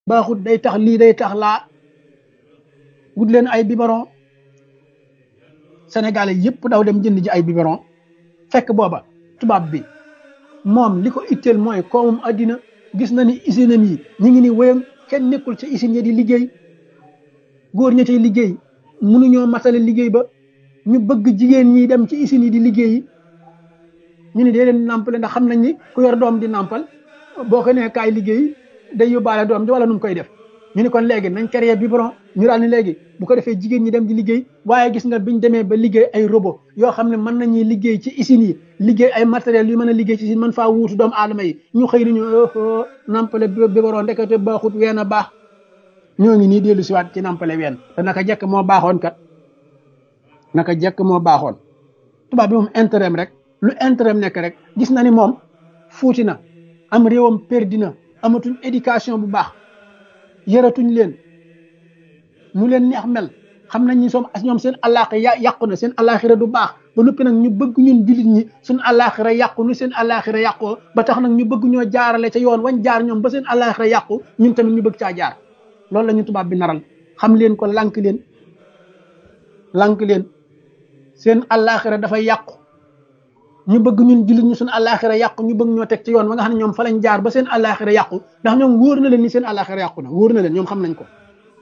baaxut day tax lii day tax laa wut leen ay biberon sénégalais yëpp daw dem jënd ji ay biberon fekk booba tubaab bi moom li ko itteel mooy koomum addina gis na ni usine yi ñu ngi ni wéyam kenn nekkul ca usine ya di liggéey góor ña cay liggéey mënuñoo matale liggéey ba ñu bëgg jigéen ñi dem ci usine yi di liggéeyi ñu ne dee leen nàmpale ndax xam nañ ni ku yor doom di nàmpal boo ko nee kaay liggéey day yóbbaale doom ji wala nu mu koy def ñu ne kon léegi nañ créer biberon ñu daal ni léegi bu ko defee jigéen ñi dem di liggéey waaye gis nga biñ demee ba liggéey ay robot yoo xam ne mën nañuy liggéey ci usines yi liggéey ay matériels yu mën a liggéey ci usine mën faa wuutu doomu aadama yi ñu xëy ni ñu nampale biberon ndekete baaxut ween a baax ñoo ngi nii dellu siwaat ci nampale ween te naka jekk moo baaxoon kat naka jekk moo baaxoon tubaab bi moom intérêt rek lu intérêt nekk rek gis na ni moom fuuti na am réewam perdi na amatuñ éducation bu baax yëratuñ leen mu leen neex mel xam nañ ni soom ñoom seen àllaaxira ya yàqu na seen àllaaxira du baax ba noppi nag ñu bëgg ñun jullit ñi suñ àllaaxira yàqu nu seen àllaaxira yàqoo ba tax nag ñu bëgg ñoo jaarale ca yoon wañ jaar ñoom ba seen àllaaxira yàqu ñun tamit ñu bëgg caa jaar loolu la ñu tubaab bi naral xam leen ko lànk leen lànk leen seen àllaaxira dafay yàqu ñu bëgg ñun jullit ñu suñ àllaaxira yàqu ñu bëgg ñoo teg ci yoon ba nga xam ne ñoom fa lañ jaar ba seen àllaaxira yàqu ndax ñoom wóor na leen ni seen àllaaxira yàqu na wóor na leen ñoom xam nañ ko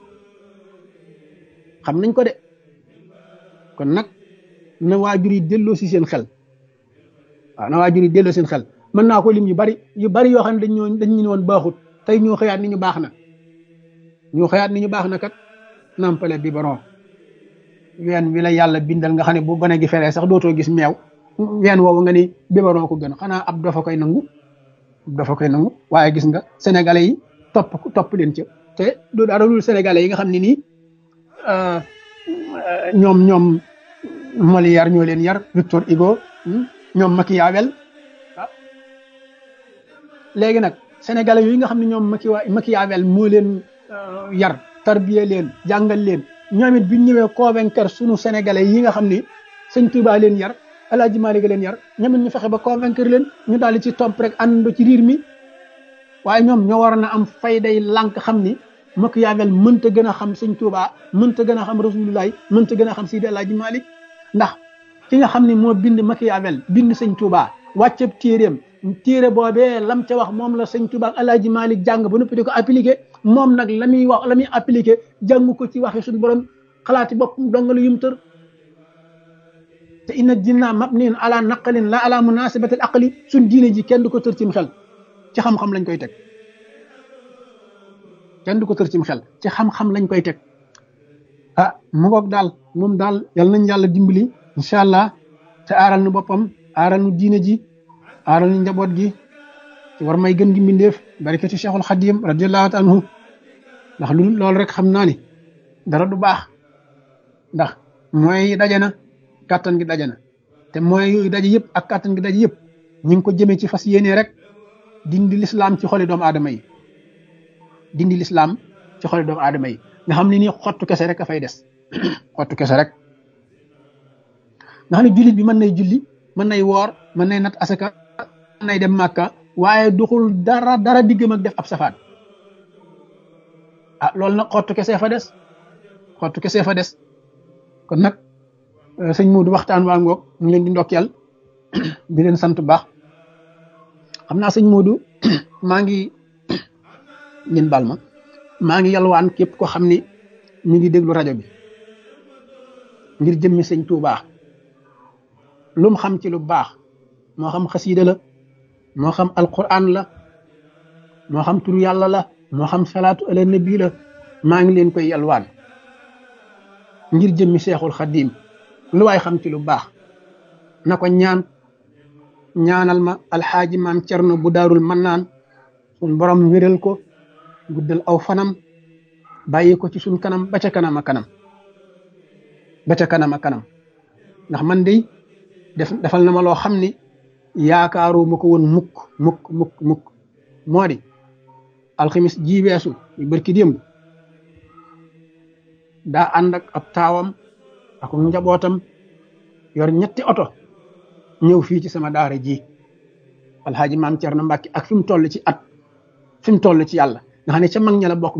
xam nañ ko de kon nag na waajur yi delloo si seen xel waaw na waajur yi delloo seen xel mën naa ko lim yu bari yu bari yoo xam ne dañ ñoo dañ ñu woon baaxut tey ñoo xëyaat ni ñu baax na ñoo xëyaat ni ñu baax na kat nampale biberon ween wi la yàlla bindal nga xam ne bu gone gi feree sax dootoo gis meew ween woowu nga ni biberon ko gën xanaa ab dafa koy nangu dafa koy nangu waaye gis nga sénégalais yi topp topp leen ca te du dara dul sénégalais yi nga xam ne nii ñoom ñoom Molière ñoo leen yar Victor Hugo ñoom Machiavel ah léegi nag sénégalais yi nga xam ne ñoom Machiavel moo leen yar tarbiye leen jàngal leen ñoom it biñ ñëwee convaincre sunu sénégalais yi nga xam ni sëñ Touba leen yar El Hadj Malick leen yar ñoom it ñu fexe ba convaincre leen ñu daal di ci topp rek àndandoo ci riir mi waaye ñoom ñoo waroon a am fayday lànk xam ni Machiavel mënta gën a xam sëñ Touba mënta gën a xam Rasulullah mënta gën a xam Sidi El Hadj Malick ndax ki nga xam ne moo bind Machiavel bind sëñ Touba wàcceb téeréem téere boobee lam ca wax moom la sëñ Touba ak El Hadj Malick jàng ba noppi di ko appliqué moom nag la muy wax la muy appliqué jàng ko ci waxi suñu borom xalaati boppam dongalu yum tër te inna dinna mabniin ala naqalin la ala munasibati al aqli suñ diine ji kenn du ko tër cim xel ci xam-xam lañ koy teg kenn du ko tër cim xel ci xam-xam lañ koy teg ah mu ngoog daal moom daal yal nañ yàlla dimbali incha allah te aaral nu boppam aaral nu diine ji aaral nu njaboot gi te war may gën gi mbindeef barikati cheikhul xadim radiallahu taala anhu ndax lu loolu rek xam naa ni dara du baax ndax mooy daje na kàttan gi daje na te mooy yooyu daje yëpp ak kàttan gi daje yëpp ñu ngi ko jëmee ci fas yéene rek dindi lislaam ci xoli doomu aadama yi dindi lislaam ci xoli doomu aadama yi nga xam ne nii xottu kese rek a fay des xottu kese rek nga xam ne jullit bi mën nay julli mën nay woor mën nay nat asaka mën nay dem màkka waaye duxul dara dara diggam ak def ab safaan ah loolu nag xottu kese fa des xottu kese fa des kon nag sëñ Modou waxtaan waa ngoog ñu ngi leen di ndokkeel di leen sant bu baax xam naa sëñ Modou maa ngi ngeen baal ma maa ngi yalwaan képp ko xam ni ñu ngi déglu rajo bi ngir jëmmi sëñ Touba lum xam ci lu baax moo xam xasiida la moo xam alquran la moo xam turu yàlla la moo xam salaatu ala nabi la maa ngi leen koy yalwaan ngir jëmmi seexul xadim lu waay xam ci lu baax na ko ñaan ñaanal ma alxaaji maam cerno bu daarul mannaan sun borom wéral ko guddal aw fanam bàyyi ko ci suñ kanam ba ca kanam a kanam ba ca kanam a kanam ndax man de def defal na ma loo xam ni yaakaaru ma ko woon mukk mukk mukk mukk moo di alxamis ji weesu ñu bërki démb daa ànd ak ab taawam ak njabootam yor ñetti oto ñëw fii ci sama daara ji alxaaji maam Cerno Mbàkke ak fi mu toll ci at fi mu toll ci yàlla nga xam ne ca mag ña la bokk